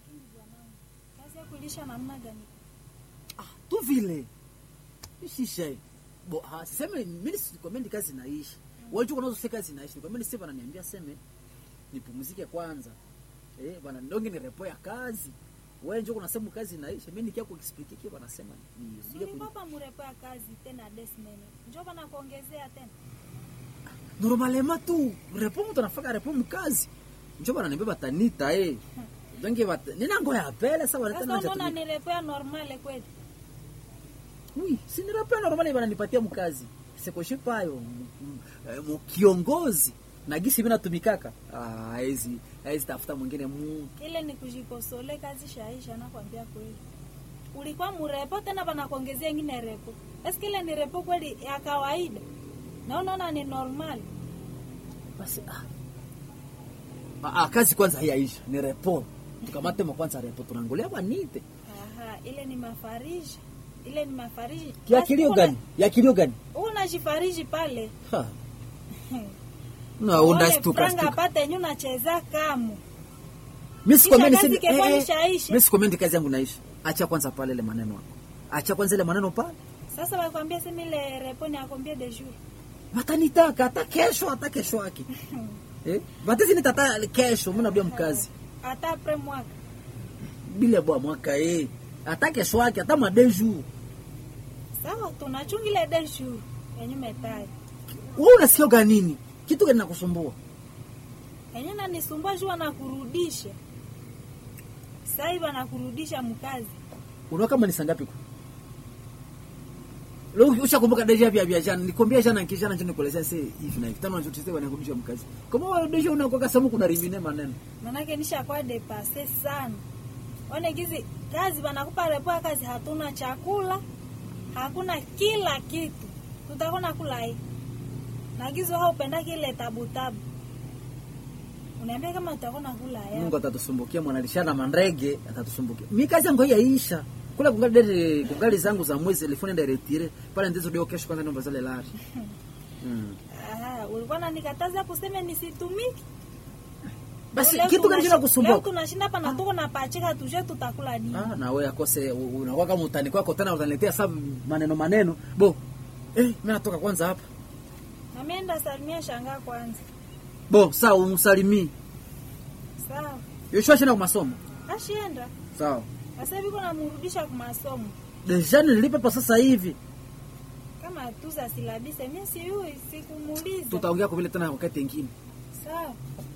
lakini bwanangu, kazi ya kulisha namna gani? ah, tu vile ishisha bo ha, siseme mimi sikwambia kazi naishi wajua kunazo sasa kazi naishi nikwambia sasa wananiambia seme nipumzike kwanza eh bwana ndonge ni repo ya kazi wewe njoo unasema kazi naishi mimi nikia kuexplain kile wanasema ni Suli papa murepo ya kazi tena desmene. Njoo bana kuongezea tena. normalement tu repo mtu anafaka repo mkazi njoo bwana niambia batanita eh donge bat nina ngoya apele sasa Sasa wanataka unaona ni repo ya normale kweli? Oui, si ni rappel normali bananipatia mkazi. Sekoshe payo mkiongozi na gisi mimi natumikaka. Ah, hizi hizi tafuta mwingine mu. Ile ni kujikosole kazi shaisha nakwambia kweli. Ulikuwa murepo tena bana kuongezea ingine repo. Eske ile ni repo kweli ya kawaida? Na unaona ni normal. Basi ah. Ah, ah kazi kwanza haiyaisha, ni repo. Tukamate mwa kwanza repo tunangolia banite. Aha, ile ni mafariji. Ile ni mafariji. Ya kilio gani? Ya kilio gani? Unajifariji pale. Ha. Na onda Uone stuka franga stuka. apate yenye unacheza kamu. Mimi sikwambia Kisha niseme kazi kekwa eh, eh, nishaisha. mimi sikwambia kazi yangu naisha. Acha kwanza pale ile maneno yako. Acha kwanza ile maneno pale. Sasa wakwambia sema ile repo ni akwambia de jour. watanitaka hata kesho hata kesho yake eh? batezi nitata kesho mimi narudia mkazi Hata apres mwaka. bila bwa mwaka eh hata kesho yake hata madeju Sawa, tunachunga ile de jour yenye metai. wewe unasikia gani nini kitu gani nakusumbua Yenye nanisumbua jua na kurudisha. Sasa hivi anakurudisha mkazi. unaona kama ni sangapi kwa leo ushakumbuka deja vya vya jana nikwambia jana nikijana njoo nikuelezea sasa hivi na hivi tano nilichotisema wanakurudisha mkazi kama wewe deja unakoka samu kuna rimine maneno Manake nishakuwa depase sana. One gizi kazi wanakupa repo ya kazi hatuna chakula. Hakuna kila kitu. Tutakona kula hii. Na gizo hao upenda kile tabu tabu. Uniambia kama tutakona kula ya. Mungu atatusumbukia mwanalishana mandege atatusumbukia. Mimi kazi yangu haiyaisha. Kula kungali dere kungali zangu za mwezi telefoni ndio retire. Pale ndizo ndio kesho kwanza ndio zile lari. Mm. Aha, ulikuwa unanikataza kuseme nisitumiki. Basi Leo kitu gani tunashi- kinakusumbua? Leo tunashinda hapa na tuko na pachika tuje tutakula nini? Ah, na wewe akose u- unakuwa kama utani kwako tena utaniletea sasa maneno maneno. Bo. Eh, mimi natoka kwanza hapa. Na mimi enda salimia shangaa kwanza. Bo, sawa umsalimii. Sawa. Yoshua shina kwa masomo. Ashienda. Sawa. Sasa hivi kuna mrudisha kwa masomo. Deja nilipe pa sasa hivi. Kama tuza silabise mimi si huyu sikumuuliza. Tutaongea kwa vile tena wakati mwingine. Sawa.